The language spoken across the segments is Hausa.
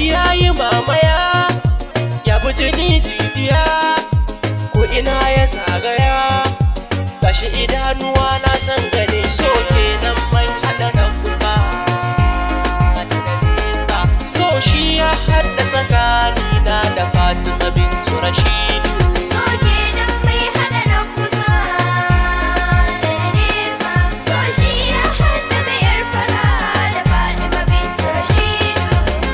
ya yi mamaya ya bi jini jijiya ko ina ya zagaya gashi idanuwa na san gani so kenan mai hada na kusa hada da nesa so shi ya hada tsakanina da fatima bintu rashidu So kenan mai hada na kusa da na nesa. So shi ya hada mayar fara da Fatima bintu Rashidu.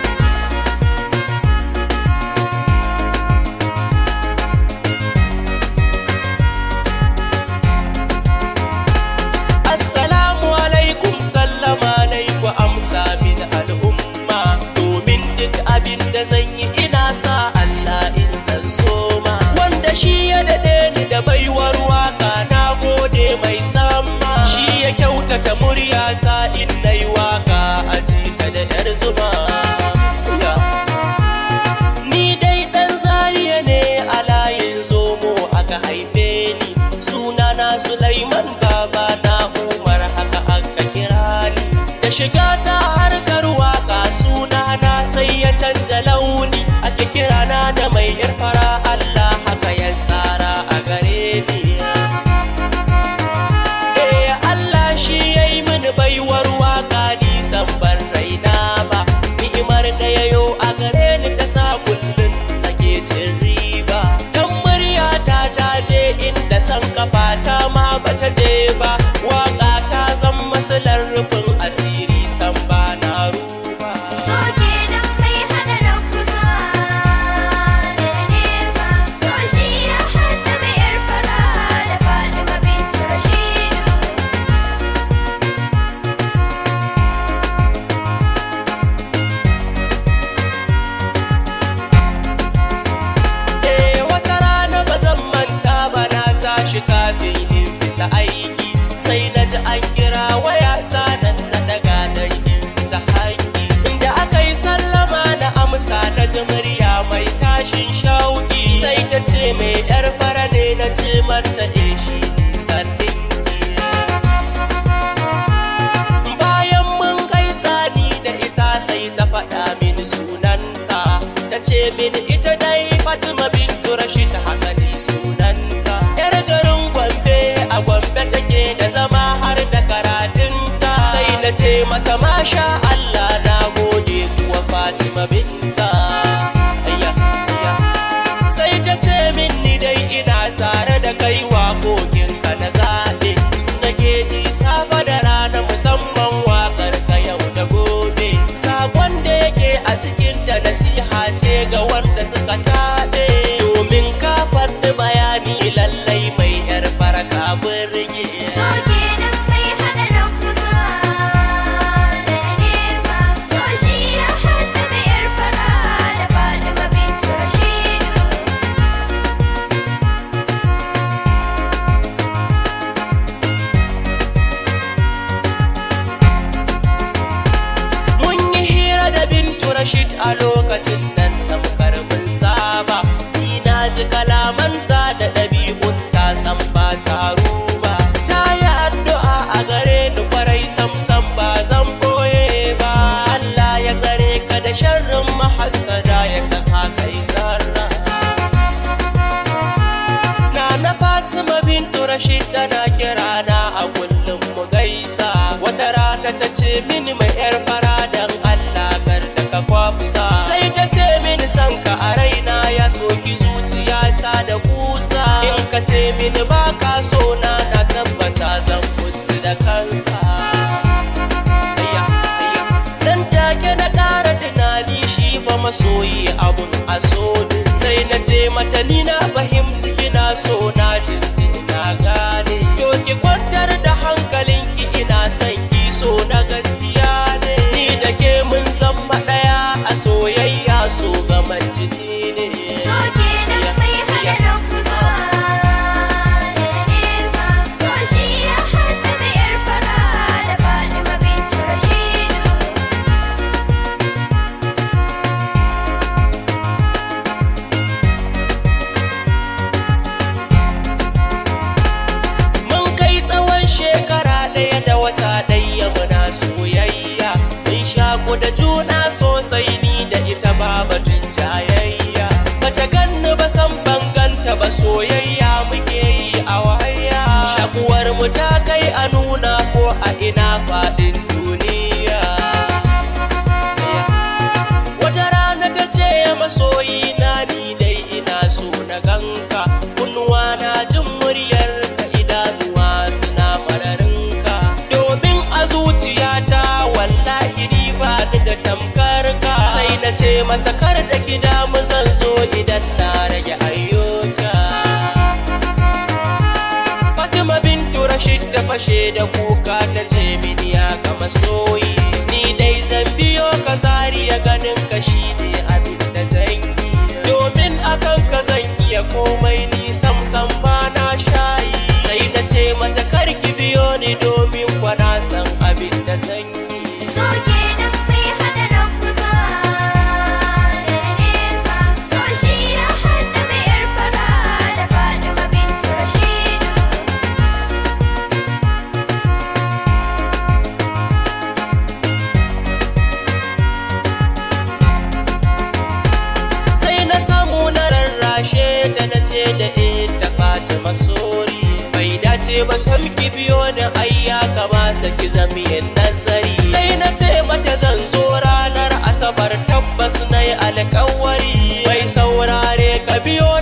Assalamu alaikum sallama alaikum amsa min al'umma domin duk abin da zan yi ina sa Allah in zan soma wanda shi ya daɗe ni da baiwar waka na gode mai sama shi ya kyautata muryata in na yi waka a jika da yar zuma Ya. Ni dai ɗan zariya ne a layin zomo aka haife ni sunana Sulaiman baba na Umar haka aka kira ni da shiga ta harkar waka sunana sai ya canja launi ake kirana da mai yar fara Allah haka ya tsara a gare ni Eh Allah shi ya yi mini baiwar waka ni san ban raina ba ni'imar da ya yo a gare ni ta sa kullum nake cin riba dan murya ta ta je inda san kafa ta ma bata je ba waka ta zan masalar rufin asiri san ba na ruba So kenan mai hada na kusa da na nesa. So shi ya hada mayar fara da Fatima bintu Rashidu. Eh wata rana ba zan manta ba na tashi kafin in fita aiki sai na ji an kira wayata nan na daga dan in fita haƙi inda aka yi sallama na amsa na ji murya mai tashin shauƙi sai ta ce mai yar fara ne na ce mata eh shi nisan ɗinki bayan mun gaisa ni da ita sai ta faɗa mini sunanta ta ce mini ita dai fatima bintu rashid haka ni sunanta yar garin gombe a gombe take da zama har da karatunta sai na ce mata masha allah na gode kuwa fatima binta ayya ayya sai ta ce min ni dai ina tare da kai waƙoƙinka na zaɓe su nake ji safa da rana musamman waƙar ka yau da gobe sakon da yake a cikin da nasiha ce ga wanda suka taɓe domin ka faɗi bayani lallai mai yar farka birge So kenan mai hada na kusa da na nesa. So shi ya hada mayar fara da Fatima bintu Rashidu. Mun yi hira da Bintu Rashid a lokacin nan tamkar mun saba. Sina ji kalamanta da ɗabi'unta san ba taro ba. Ta yi addu'a a gare ni kwarai sam ba zan boye ba. Allah ya tsare ka da sharrin mahassada ya saka kai zarra. Nana Fatima bintu Rashid tana kira na a kullum mu gaisa wata rana ta ce mini mai yar fara dan Allah kar da ka kwafsa sai ta ce mini san ka a raina ya soki zuciyata da kusa in ka ce mini ba ka so na na tabbata zan mutu da kansa Ayya, ayya. Nan take na ƙara tunani shi fa masoyi abun a so ne. sai na ce mata ni na fahimci kina so na jinjini na gane to ki kwantar da hankalinki ina son ki so na gaskiya ne ni da ke mun zama ɗaya a soyayya so gaman jini ne So kenan mai hada na kusa da na nesa. So shi ya hada mayar fara da Fatima bintu Rashidu. ta kai a nuna ko a ina faɗin duniya wata rana ta ce masoyi na ni dai ina so na ganka kunnuwa na jin muryar ka idanuwa suna mararinka domin a zuciyata wallahi ni ba ni da tamkar ka sai na ce mata kar da ki damu zan zo idan na rage ayyuka Fatima bintu Rashid ta fashe da kuka ta ce mini ya kama soyi ni dai zan biyo ka zariya ganin ka shi ne abin da zan yi domin akan ka zan iya komai ni sam sam ba na shayi sai na ce mata karki biyo ni domin kwana san abin da zan yi So kenan mai hana rakusa da nesa So shi ya hada mai yar fara da Fatima bintu Rashidu sai na samu na rarrashe ta na ce da ita Fatima sori bai dace ba sam ki biyo ni ai ya kamata ki zami yin nazari sai na ce mata zan zo ranar asabar tabbas na yi alkawari bai saurare ka biyo